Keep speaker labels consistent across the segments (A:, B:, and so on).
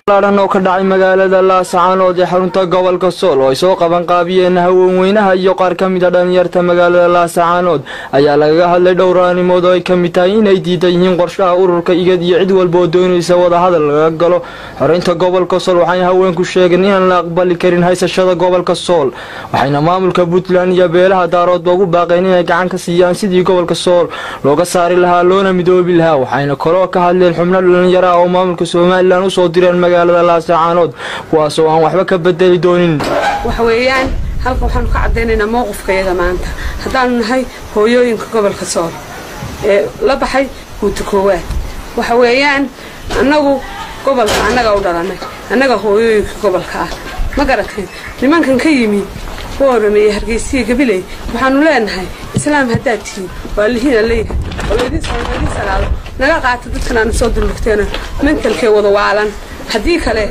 A: laadhan oo ka dhacay magaalada laascaanood ee xarunta gobolka sool oo ay soo qaban qaabiyeen haweenweynaha iyo qaar ka mid a dhalinyarta magaalada laascaanood ayaa lagaga hadlay dhowr arrimood oo ay ka mid tahay inay diidan yihiin qorshaha ururka igad iyo cid walba oo doonaysa wadahadal laga galo xoreynta gobolka sool waxayna haweenku sheegeen inaan la aqbali karin haysashada gobolka sool waxayna maamulka puntland iyo beelaha daaroodba ugu baaqeen inay gacan ka siiyaan sidii gobolka sool looga saari lahaa loona midoobi lahaa waxayna kaloo ka hadleen xubno dhalinyaro ah oo maamulka somalilan usoo direen magaalada laascaanood kuwaas oo aan waxba ka bedeli doonin
B: waxa weeyaan halkan waxaanu ka caddaynaynaa mowqifkayaga maanta haddaanu nahay hooyooyinka gobolka sool ee la baxay guuta koowaad waxa weeyaan annagu gobolka annaga u dhalanay annaga hooyooyinka gobolka ah ma garateen nimankan ka yimi boorame iyo hargeysiya gabiley waxaanu leenahay islaam haddaad tihiin waa lihiina leeyahay oo laydin salaado naga qaata dadkan aanu soo dulmugteena mentalkee wada waalan haddii kale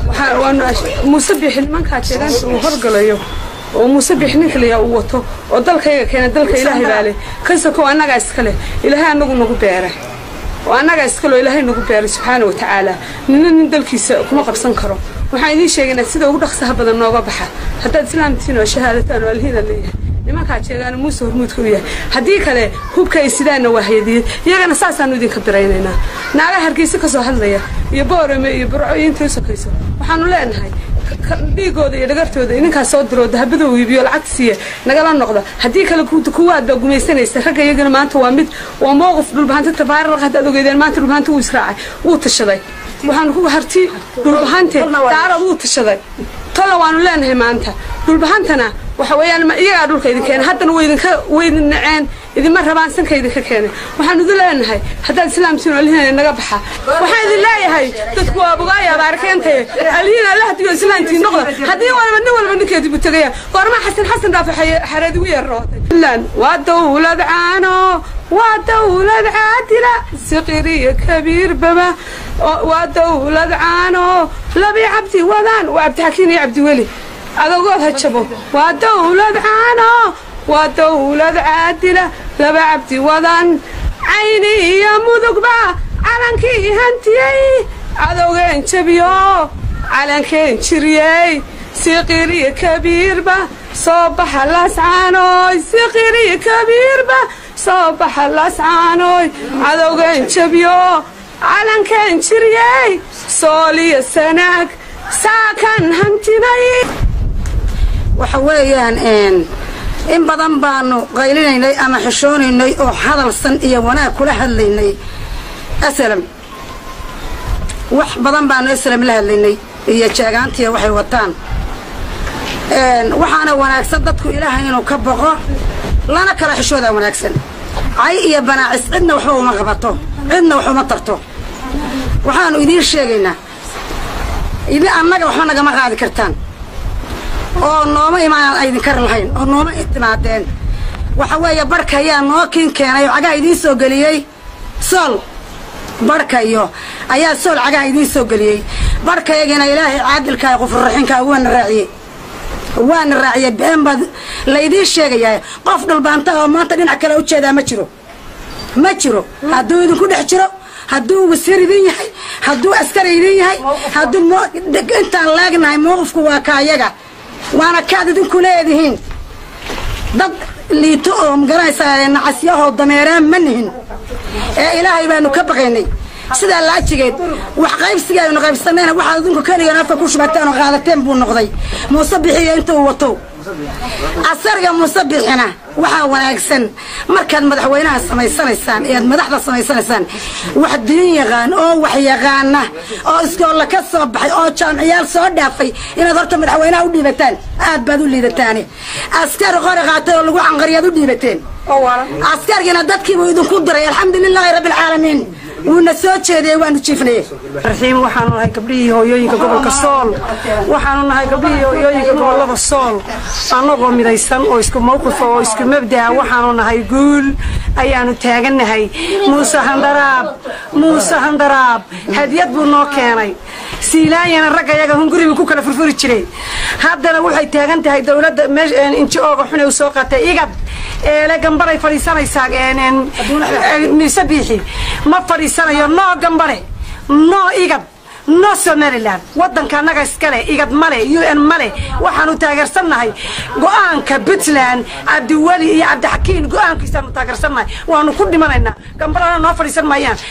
B: muuse bixi nimankaa jeegaanta uu horgalayo oo muuse bixi nin kaliya uu wato oo dalkayga keena dalka ilaahay baa leh kasakow annagaa iskale ilaahay annagu nagu beeray oo annagaa iskaleo ilaahay nagu beeray subxaana wa tacaala nina nin dalkiisa kuma qabsan karo waxaan idiin sheegaynaa sida ugu dhaqsaha badan nooga baxa haddaad islaamtiin oo shahaadataan oo alhiina leeyahay nimankaa jeegaana muuse hormuudka u yahay haddii kale hubka ay sidaanna waa hayadiyad iyagana saasaanu idinka biraynaynaa naaga hargeysa ka soo hadlaya iyo boorame iyo burco iyo intay u sokayso waxaanu leenahay dhiigooda iyo dhagartooda idinkaas soo diroo dahabadoo iibiyo lacagta siiya nagala noqda haddii kale kuwaad baa gumaysanaysa ragga iyagana maanta waa mid waa mowqif dhulbahanta tabaararaq haddaad ogeedeen maanta dhulbahanta wuu israacay wuu tashaday waxaanu ku harti dhulbahante daarad wuu tashaday tolla waanu leenahay maanta dhulbahantana waxa weeyaan iyagaa dhulka idin keena haddana waydinka waydin naceen idinma rabaan sanka idinka keenay waxaan idin leenahay haddaad islaamtiin alhiina naga baxa waxaan idin leeyahay dadku waa bogaaya baarkeentay alhiina alla hadiyo islaamtiin noqda haddii walba nin walba ninkeedii buu tegaya goorma xasan xasan dhaafo xareed ugu yeerrootay puntland waa dawlad caano waa dawlad caadila siqiriyo kabiir baba waa dawlad caano labi cabdi wadaan waa cabdixakiin iyo cabdiweli adogood ha jabo waa dawlad caano waa dawlad caadila laba cabdi wadan cayni iyo mudugba calankii hantiyey cadowgeen jabiyo calankeen jiryey siqiriyo kabiirba soo baxa lascaanoy siqiriyo kabiirba soo baxa lascaanoy cadowgeen jabiyo calankeen jiryey sooliyo sanaag saakan hantinay
C: waxa weeyaan in badan baanu qaylinaynay ama xishoonaynay oo hadalsan iyo wanaag kula hadlaynay aslam wax badan baanu aslam la hadlaynay iyo jeegaantiya waxay wataan waxaana wanaagsan dadku ilaahay inuu ka boqo lana kala xishoodaa wanaagsan cay iyo banaacis cidna waxba uma qabato cidna wax uma tarto waxaanu idiin sheegaynaa annaga waxba nagama qaadi kartaan oo nooma imaan aydinkar lahayn oo nooma timaadeen waxa weeye barhka ayaa noo kiin keenay oo cagaha idiin soo geliyey sool barhkayo ayaa sool cagaha idiin soo geliyey barhkayagina ilaahay caadilkaa qufurraxinkaa waana raaciyey waana raaciyey been baad laydiin sheegayaa qof dhulbaanta oo maanta dhinac kale ujeedaa ma jiro ma jiro hadduu idinku dhex jiro hadduu wasiir idin yahay hadduu askari idin yahay hadduu intaan laagnahay mowqifku waa kaayaga waana kaad idinku leedihiin dad liito oo magaranaysaa nacasyahoo dameeraan ma nihin ee ilaahay baanu ka baqaynay sidaa laajigeed wax qaybsiga aynu qaybsanayna waxaad idinku keligan afka ku shubateen oo qaadateen buu noqday muuse bixiyo intuu wato asariga muuse bixina waxaa wanaagsan markaad madaxweynaha samaysanaysaan ee aad madaxda samaysanaysaan wax diin yaqaan oo wax yaqaana oo iskoolla ka soo baxay oo jaamciyaal soo dhaafay inaad horta madaxweynaha u dhiibataan aad baad u liidataane askari qori qaatay oo lagu canqariyaad u dhiibateen askarigina dadkiibuu idinku diray alxamdulilaahi rabbi alcaalamiin wuuna soo jeediyey waanu jiifnay
D: raxiim waxaanu nahay gabdhihii hooyooyinka gobolka sool waxaanu nahay gabdhihii hooyooyinka gobolada sool annagoo midaysan oo isku mawqifa oo isku mabdaa waxaanu nahay guul ayaanu taagannahay muuse handaraab muuse handaraab hadiyad buu noo keenay siilaayana ragga yaga hunguribuu ku kala furfuri jiray haddana waxay taagan tahay dowladda inji ooga xune u soo qaatay igad eele gambaray fadhiisanaysaa mise biixi ma fadhiisanayo noo gambare noo igad no somalilan wadanka annaga iskale igad male u n male waxaanu taageersannahay go-aanka puntland cabdiweli iyo cabdixakiin go-aankiisaanu taageersannahay waanu ku dhimanaynaa gambalana noo fadhiisan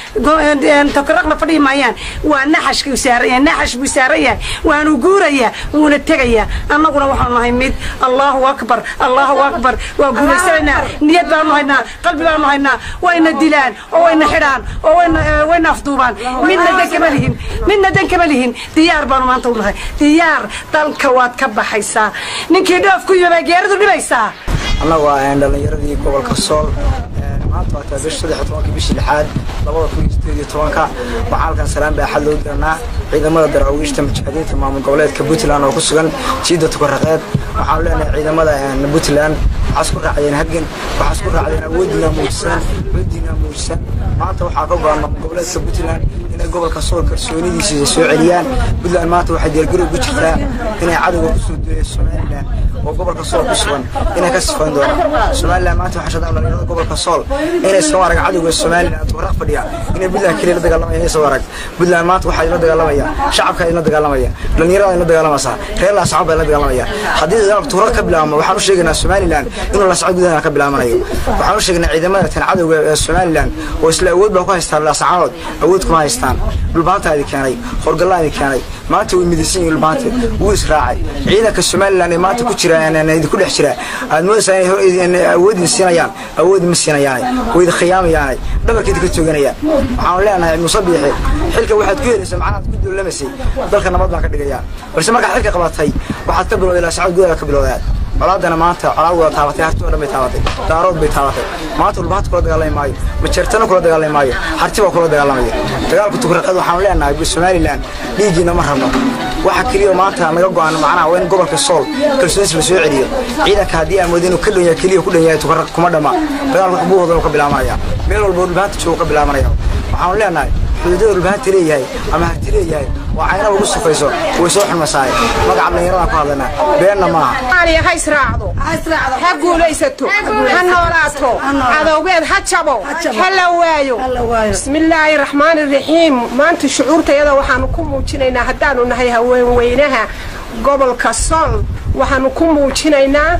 D: maayaan tokaraqna fadhihi maayaan waa naxashkuu saaran yahay naxash buu saaran yahay waanu guurayaa wuuna tegayaa annaguna waxaanu nahay mid allahu akbar allahu akbar waa guulaysanaynaa niyad baanu haynaa qalbi baanu haynaa wayna dilaan oo wayna xidhaan oo wayna wayna afduubaan midna dan kama lihin midna dan kama lihin diyaar baanu maanta u nahay diyaar dalka waad ka baxaysaa ninkii dhoof ku yimay geeridu dhibaysaa
E: annagu waa dhallinyaradii gobolka sool maanta waa taa bish saddex tobankii bishii lixaad labada kun iyo sideed iyo tobanka waxaa halkan salaan baaxad loo diranaa ciidamada daraawiishta mujaahidiinta maamul goboleedka puntland oo ku sugan jiida tukaraqeed waxaanu leenahay ciidamada puntland waxaa isku raacdeen hagen waxaa isku raacdeen awoodiina muujisan awoodiina muujisan maanta waxaa ka go-an maamul goboleedka puntland inay gobolka sool kalsoonidiisa soo celiyaan puntland maanta waxay diyaargarow ku jirtaa inay cadowga kusoo dueya somalilan oo gobolka sool ku sugan inay ka sifayn doonaan somalilan maanta waxaa shadaan dhalinyarada gobolka sool inay soo arag cadowga somalilan tukaraq fadhiya inay puntland keliya la dagaalamaya inay soo arag puntland maanta waxaa la dagaalamaya shacabka idinla dagaalamaya dhalinyarada idinla dagaalamaysaa reer laasacad baa la dagaalamaya haddii dagaalku tukaraq ka bilaabmo waxaan u sheegaynaa somalilan inuu laasacad gudaha ka bilaabanayo waxaan u sheegaynaa ciidamada tan cadowga ee somalilan oo isla awood baa ku haystaan laasacaanood awood kuma haystaan dhulbaanta idin keenay horgallaa idin keenay maanta way midaysan yihin dhulbaanta wuu israacay ciidanka somalilan ee maanta ku jira idinku dhex jira aad moodaysaa inay awood idin siinayaan awood ma siinayaane way idin khiyaamayaane dhabarka idinka tooganayaan waxaanu leenahay muuse biixi xilka waxaad ku helaysa macnahaad ku duulamaysay dalka nabad baan ka dhigayaa balse markaad xilka qabatay waxaad ka bilowday laasacad gudaha ka bilowdaad colaadana maanta colaad wada taabatay harti oo dhan bay taabatay daarood bay taabatay maanta dhulbaanta kula dagaalami maayo majeertana kula dagaalami maayo harti baa kula dagaalamaya dagaalku tukraqeed waxaanu leenahay somalilan dhiiggiina ma rabno waxa keliya maanta naga go-an macnaha waa in gobolka sool kalsoonis la soo celiyo ciidanka haddii aan moodo inuu ka dhan yahay keliya ku dhan yahay tukaraq kuma dhama dagaalku xubuuhooda ka bilaabanaya meel walba dhulbaanta jooga ka bilaabanaya waxaanu leenahay xuduudada dhulbaanta leeyahay ama harti leeyahay waa caynaba ugu sufayso way soo xunmasaaye magaca dhallinyaradaan ku hadlanaa beenna maaha
F: soomaaliya ha israacdo ha guulaysato ha noolaato cadowgeed ha jabo ha la waayo bismillaahi raxmaani raxiim maanta shucuurtayada waxaanu ku muujinaynaa haddaanu nahay haweenweynaha gobolka sool waxaanu ku muujinaynaa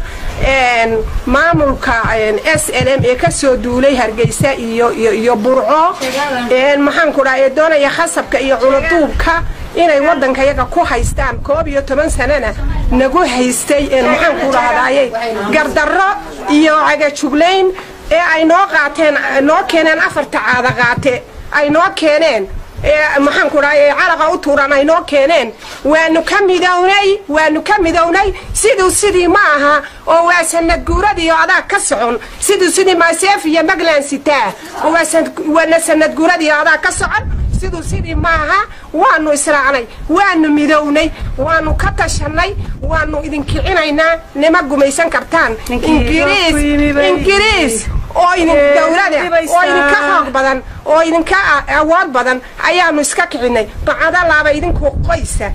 F: maamulka s l m ee kasoo duulay hargeysa iyo iyo burco maxaanku dhaha ee doonaya khasabka iyo culaduubka inay wadanka yaga ku haystaan koob iyo toban sanana nagu haystay maxaanku dhahdaye gardarro iyo cagajuglayn ee ay noo qaateen noo keeneen afarta caada qaate ay noo keeneen maxaanku dhahay calaqa u tuuran ay noo keeneen waanu ka midownay waanu ka midownay siduu sidii ma aha oo waa sanad guuradii oo adaa ka socon siduu sidii maaseef iyo maglan sitaa waana sanad guuradii oo adaa ka socon siduu sidii maaha waanu israacnay waanu midownay waanu ka tashanay waanu idinkicinaynaa nima gumaysan kartaan ingiriis ingiriis oo idin dawlada oo idinka xoog badan oo idinka awood badan ayaanu iska kicinay bacadalaaba idinku qoysa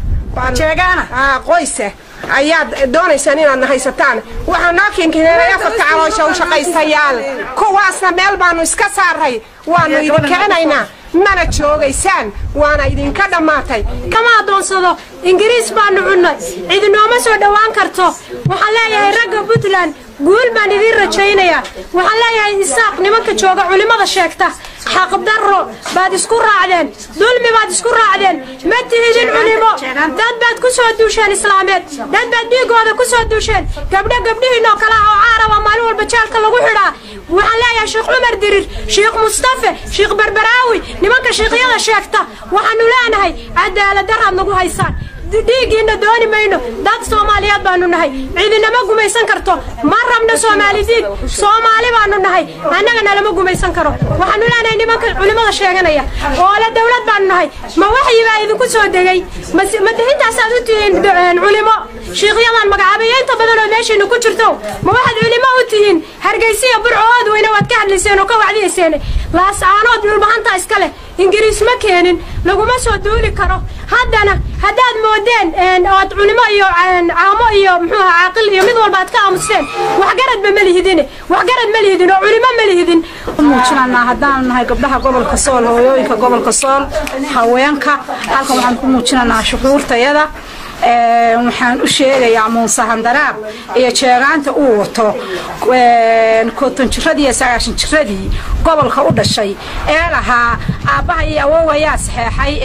F: qoysa ayaad doonaysaan inaadna haysataan waxaa noo kinkeenay afarta caloosha u shaqaystayaal kuwaasna meel baanu iska saaray waanu idinkicinaynaa mana joogaysaan waana idinka dhammaatay
G: kama adoonsado ingiriis baanu cunnay cidinooma soo dhowaan karto waxaan leeyahay ragga puntland guul baan idiin rajaynayaa waxaan leeyahay isaaq nimanka jooga culimmada sheegta xaqdarro baad isku raacdeen dulmi baad isku raacdeen ma tihidin culimo dad baad ku soo duusheen islaameed dad baad dhiigooda ku soo duusheen gabdho gabdhihiinoo kale ah oo caaraba maalin walba jaalka lagu xidhaa waxaan leeyahay sheekh cumar dirir sheekh mustafe sheekh berberaawi nimanka sheekhyada sheegta waxaanu leenahay cadaalad daraad nagu haysaan dhiiggiina dooni mayno dad soomaaliyeed baanu nahay cidinama gumaysan karto ma rabno soomaali diig soomaali baanu nahay annaga nalama gumaysan karo waxaanu leenahay nimanka culimmada sheeganaya oo le dawlad baanu nahay ma waxyibaa idinku soo degay ma intaasaad u tihiin culimo shiikhyadan magacaabayo inta badan oo meeshiina ku jirto ma waxaad culimo u tihiin hargeysiya burcood weyne waad ka hadlayseen oo ka wacdiyayseen laascaanood dhulbahanta iska leh ingiriis ma keenin laguma soo duuli karo haddana haddaad moodeen oad culimo iyo caamo iyo muxuu aha caaqil iyo mid walba aad ka aamusteen waxgaradba ma lihidine waxgarad ma lihidin oo culimo ma lihidin
C: muujinanaa haddaan nahay gabdhaha gobolka sool hooyooyinka gobolka sool haweenka halkan waxaan ku muujinanaa shucuurtayada waxaan u sheegayaa muuse handaraab iyo jeegaanta uu wato konton jiradii iyo sagaashan jiradii gobolka u dhashay ee lahaa aabbaha iyo awowayaa saxeexay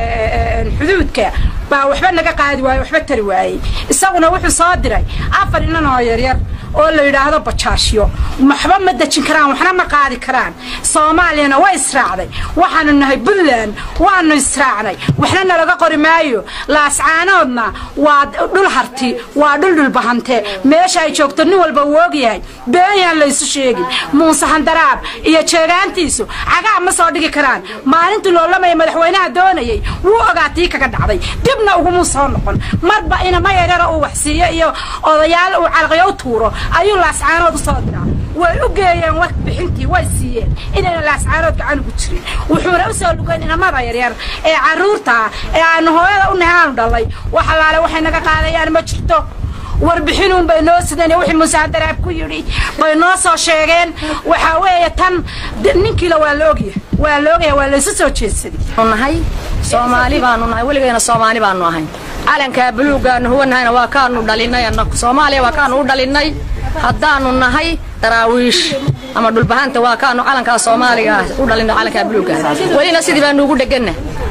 C: xuduudka baa waxba naga qaadi waaye waxba tari waayey isaguna wuxuu soo diray afar inan oo yaryar oo la yidhaahdo bajaashyo waxba ma dejin karaan waxna ma qaadi karaan soomaaliyana waa israacday waxaanu nahay puntland waanu israacnay waxna nalaga qori maayo laascaanoodna waa dhul harti waa dhul dhulbahante meesha ay joogto nin walba uu ogyahay beenyaan laysu sheegin muuse handaraab iyo jeegaantiisu cagaa ma soo dhigi karaan maalintii loolamaya madaxweynaha doonayay wuu ogaa tii kaga dhacday dibna ugumuu soo noqon marba inama yaryara uu waxsiiyo iyo odayaal uu calaqyo u tuuro ayuu laascaanood u soo diraa way u geeyeen war bixintii way siiyeen inayna laascaanood gacan ugu jirin wuxuuna u soo lugayn inamada yaryar ee carruurta ee aanu hooyada u nahay aanu dhalay wax allaale waxay naga qaadayaan ma jirto warbixinun bay noo sideen wixii musaadaraab ku yidhi bay noo soo sheegeen waxaa weeye tan ninkiila waa la ogyahay waa la ogyahay waa laysu soo jeedsaday
H: nahay soomaali baanu nahay weligayna soomaali baanu ahayn calankaa buluugaanu huwanahayna waa kaanu dhalinay annagu soomaaliya waa kaanu u dhalinay haddaanu nahay daraawiish ama dhulbahanta waa kaanu calankaa soomaaliga ah u dhalinay calankaa buluuga welina sidii baanu ugu dheganna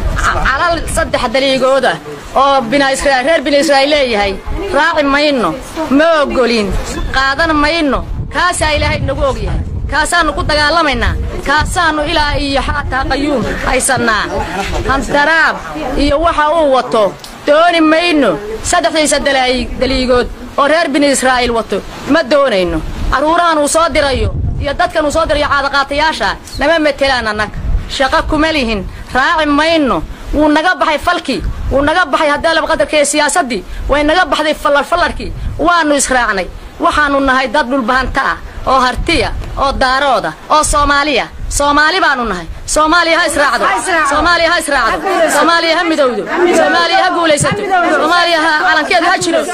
H: calal saddex daliigooda oo reer bini israa'iil leeyahay raaci mayno ma ogolin qaadan mayno kaasaa ilaahay nagu ogyahay kaasaannu ku dagaalamaynaa kaasaannu ilaa iyo xaataa qayuum haysannaa handaraab iyo waxa uu wato dooni mayno saddexdiisa daliigood oo reer bini israa'iil wato ma doonayno carruurahan uu soo dirayo iyo dadkan uu soo dirayo caadaqaatayaasha nama matelaan annaga shaqo kuma lihin raaci mayno wuu naga baxay falkii wuu naga baxay haddii laba qadarkaiyo siyaasaddii way naga baxday fallarfallarkii waannu israacnay waxaannu nahay dad dhulbahanta ah oo hartiya oo daarooda oo soomaaliya soomaali baanu nahay soomaaliya ha israacdo soomaaliya ha israacdo soomaaliya ha midowdo soomaaliya ha guulaysato soomaaliya ha calankeeda ha jiro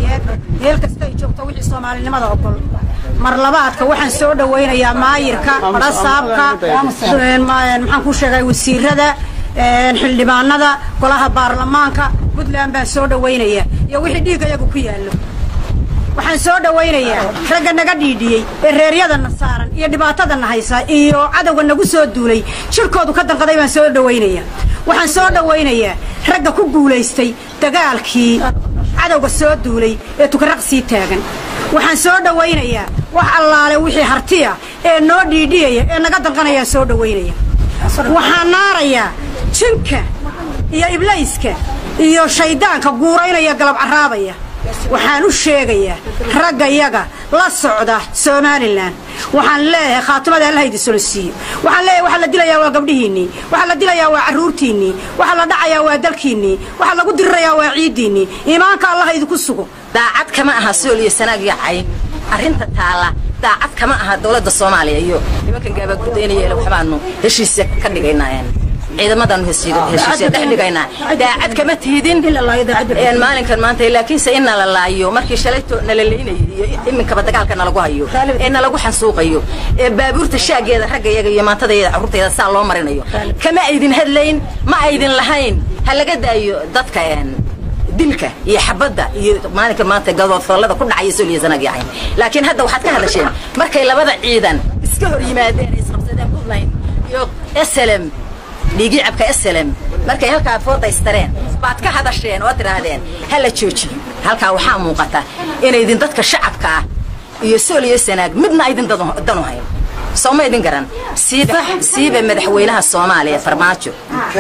C: meel kasta ay joogto wixii soomaalinimada ogol mar labaadka waxaan soo dhawaynayaa maayirka dhasaabka maxaan ku sheegay wasiirada xildhibaanada golaha baarlamaanka puntland baan soo dhawaynaya iyo wixii dhiigga iyagu ku yaallo waxaan soo dhawaynayaa ragga naga dhiidhiyey ee reeryadana saaran iyo dhibaatadana haysa iyo cadowga nagu soo duulay jirkoodu ka danqaday baan soo dhawaynaya waxaan soo dhawaynayaa ragga ku guulaystay dagaalkii cadowga soo duulay ee tukaraq sii taagan waxaan soo dhawaynayaa wax allaale wixii hartiya ee noo dhiidhiyaya ee naga danqanayaan soo dhawaynaya waxaan naarayaa jinka iyo iblayska iyo shayddaanka guuraynaya galab carraabaya waxaan u sheegayaa ragga yaga la socda somalilan waxaan leeyahay khaatimada allaha idin solo siiyo waxaan leeyahay waxaa la dilayaa waa gabdhihiinnii waxaa la dilayaa waa carruurtiinnii waxaa la dhacayaa waa dalkiinnii waxaa lagu dirirayaa waa ciiddiinnii iimaanka allaha idinku sugo
H: daacad kama aha sool iyo sanaag iyo cayn arrinta taalla daacad kama aha dowladda soomaaliya iyo nimankan gaabaagudaynaya waxbaanu heshiisya ka dhigaynaa ciidamadaanu heshiisya dhex dhigaynaa daacad kama tihidin maalinkan maanta laakiinse in nala laayo markii shalayto nala leynayay iyo iminkaba dagaalka nalagu hayo ee nalagu xansuuqayo ee baabuurta shaageeda raggayaga iyo maantadayada carruurtayda saa loo marinayo kama aydin hadlayn ma aydin lahayn ha laga daayo dadka dilka iyo xabadda iyo maalinka maanta gadoodfallada ku dhacaya sooliya sanag yacayn laakiin hadda waxaad ka hadasheen markay labada ciidan iska hor yimaadeen ay isqabsadeen puntland iyo slm dhiigii cabka slm markay halkaa foodaystareen baad ka hadasheen oo tidhaahdeen ha la joojiyo halkaa waxaa muuqata inaydin dadka shacabka ah iyo sooliya sanaag midna aydin danu hayn sooma idin garan siiba madaxweynaha soomaaliya farmaajo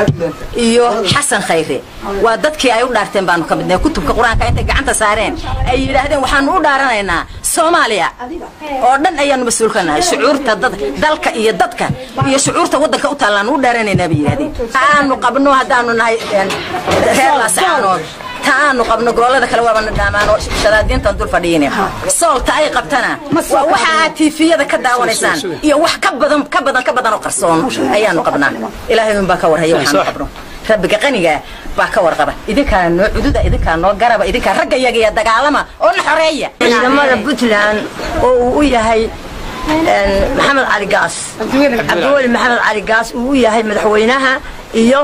H: iyo xasan khayre waa dadkii ay u dhaarteen baanu ka midnay kutubka qur-aanka intay gacanta saareen ay yidhaahdeen waxaanu u dhaaranaynaa soomaaliya oo dhan ayaanu mas-uul ka nahay shucuurta dalka iyo dadka iyo shucuurta waddanka u taallaanu u dhaaranaynaa bay yidhahdeen aanu qabno haddaanu nahay reer laasacaanood ta aanu qabno goolada kale waabana dhaamaan oo shadaadiintan dul fadhiine soolta ay qabtana waa waxa aad tiifiyada ka daawanaysaan iyo wax ka badan ka badan ka badan oo qarsoon ayaanu qabnaa ilaahay un baa ka warhaya waxaanu qabno rabbiga qaniga baa ka warqaba idinkaa noo cududa idinkaa noo garaba idinkaa ragga yaga iyo dagaalama oo na xoreeya
I: ciidamada puntland oo uu u yahay maxamed cali gaas cabdiweli maxamed cali gaas uu u yahay madaxweynaha iyo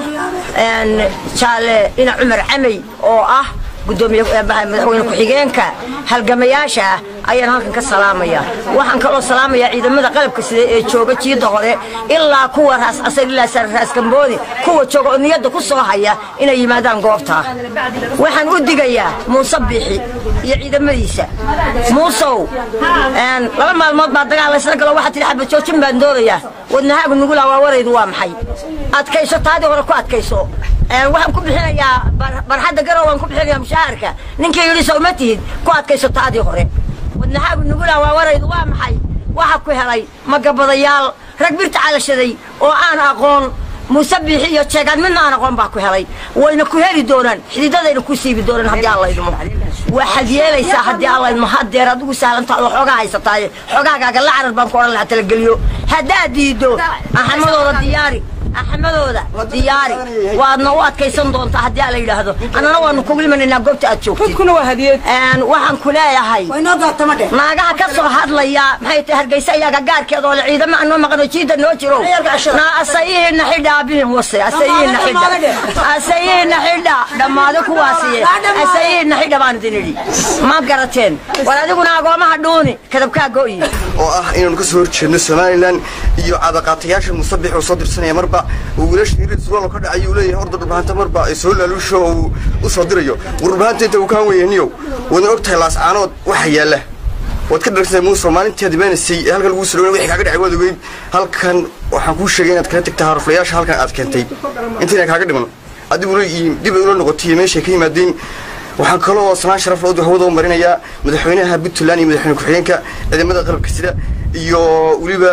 I: jaale ina cumar camey oo ah gudoomiye madaxweyne ku-xigeenka halgamayaasha ah ayaan halkan ka salaamaya waxaan kaloo salaamayaa ciidamada qalabka sida ee jooga jiida hore ilaa kuwa raas casar ilaa raas gambooni kuwa jooga oo niyadda ku soo haya inay yimaadaan goobta waxaan u digayaa muuse biixi iyo ciidamadiisa muusow laba maalmood baa dagaal laysla galo waxaa tidhi xabad joojin baan doonayaa wadnahaagu nugulaa waa waraydu waa maxay adkayso taadii hore ku adkayso waxaan ku bixinayaa barxadda garow waan ku bixinayaa mushaharka ninkii yidhi soo ma tihid ku adkayso taadii hore wadnahaagu nugulaa waa waraydu waa maxay waxa ku helay magabadayaal rag birta calashaday oo aan aqoon muuse biixi iyo jeegaan midna aan aqoon baa ku helay wayna ku heli doonaan xididadayna ku siibi doonaan haddii alla idmo waxaad yeelaysaa haddii alla idmo hadeer adigu sahlantaa oo xoogaa haysataaye xoogaagaaga la carar baan ku odhan lahaa talageliyo haddaad diiddo axamadooda diyaari axmadooda diyaari waadna u adkaysan doontaa haddii ala yidhaahdo annana waanu kugu imanaynaa goobta aad joogtid waxaan ku leeyahay naagaha ka soo hadlaya maxay tahay hargeysa iyaga gaarkeeda oo le ciidamo anoo maqano jiida noo jiro naa asayihiina xidha abihin wase asayihiina xidha asayihiina xidha dhammaado kuwaasiye asayihiina xidha baan idin idhi ma garateen war adiguna agoomaha dhuuni kadabkaa go'yi
J: oo ah inaanu kasoo horjeedno somalilan iyo cadaqaatayaasha musabix oo soo dirsanaya marba uu wiilasha hirid surwaal ka dhacay uu leeyahay horda dhulbahanta marba ay soo laaluusho oo uu u soo dirayo war dhulbahanta inta uu kaan weyaniyow waadna og tahay laascaanood waxa yaalla waad ka dharagtay muuse maalintii aad imaanaysay ee halkan lagu soo wixii kaaga dhacay waad ogeyd halkan waxaan kuu sheegay inaad kala tagtaa haruflayaasha halkan aad keentay intayna kaaga dhiman adiguna dib ay ula noqotay iyo meeshay ka yimaadeen waxaan kaloo sanaan sharaf loo hawada u marinayaa madaxweynaha puntland iyo madaxweyne ku-xigeenka ciidamada qalabka sida iyo weliba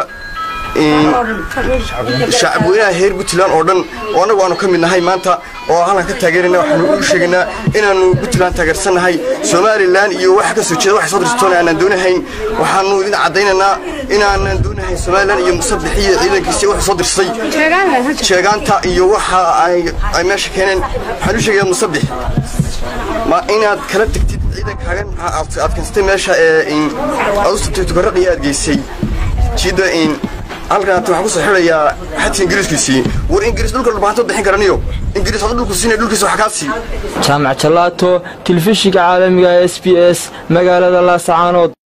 J: shacabweynaha heer puntland oo dhan oo annagu aanu ka mid nahay maanta oo halkan ka taageerayna waxaanu u sheegaynaa inaanu puntland taageersannahay somalilan iyo waxa ka soo jeeda waxa soo dirstoona aanaan doonahayn waxaanu idin caddaynaynaa inaanan doonahayn somalilan iyo musabix iyo ciidankiisa waxa soo dirsay jeegaanta iyo waxa ay meesha keeneen waxaan u sheegayaa musabix ma inaad kala tegtid ciidankaagan aad keensatay meesha ee aad u sabtay tukaraqii aad geysay jidda in halkan waxaan kusoo xidhayaa xadka ingiriiskiisii war ingiriis dhulka dhulbahantood bixin karaniyo ingiriis hada dhulku siinaya dhulkiisa wax kaa sii
A: jaamac jalaato tilfishiga caalamiga s b s magaalada laasacaanood